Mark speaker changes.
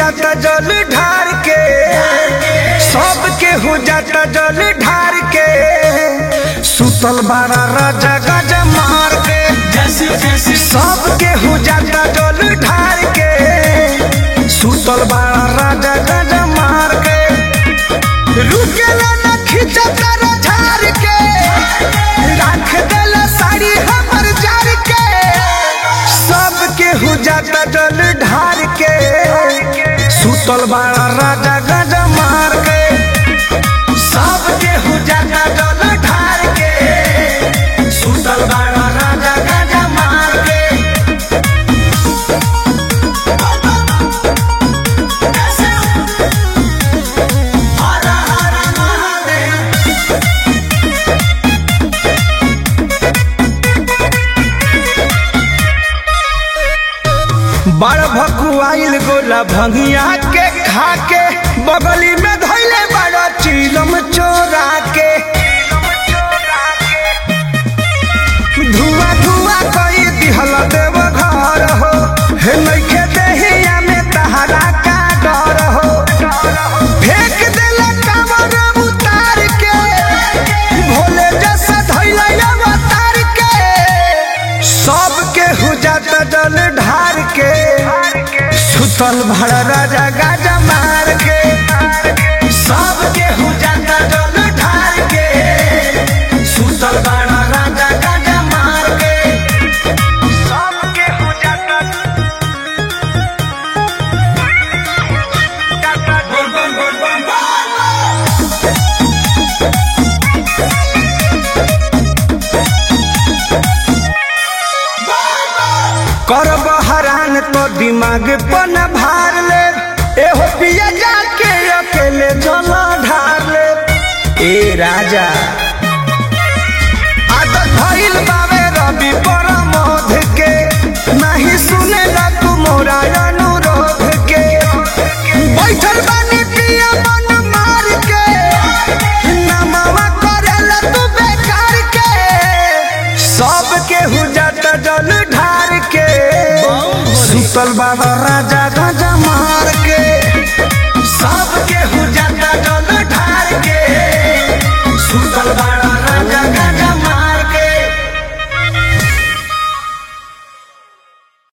Speaker 1: जाता जल ढार के सब केहू जाता जल ढार के सुतल बारा राजा गज मार के सब केहू जाता जल ढार के सुतल बारा राजा गज मार के रुकेला न खिंचता झार के राख देला साड़ी हमर जार के सब केहू जाता जल ढार के सुतल बाड़ा राजा गज मार के सब केहू जाता जल ढार के सुतल बाड़ा राजा गज मार के हर हर महादेव बड़ भकुआइल गोला भंगिया के खा के बगली में धैले बड़ा चीलम चोरा के धुआं धुआं कई दिहल देव घर हो हे नइखे देहिया में तहरा का डर हो फेंक देला कावर उतार के भोले जैसा धैले अवतार के सब के हो जाता जल ढार के सुतल भड़ राजा गाजा मार के सब के हो जाता जल ढार के सुतल बड़ा राजा गाजा मार के सब के हो जाता बोल बोल बोल बोल बोल करब हरान तो दिमाग पन भार ले एहो पिया जाके अकेले जल ढार ले ए राजा आदत भइल बावे रवि परमोध के नहीं सुने ला तू मोरा अनुरोध के बैठल बानी पिया मन मार के नमवा करेला तू बेकार के सब के हो जाता जल ढार के सुतल बाबा राजा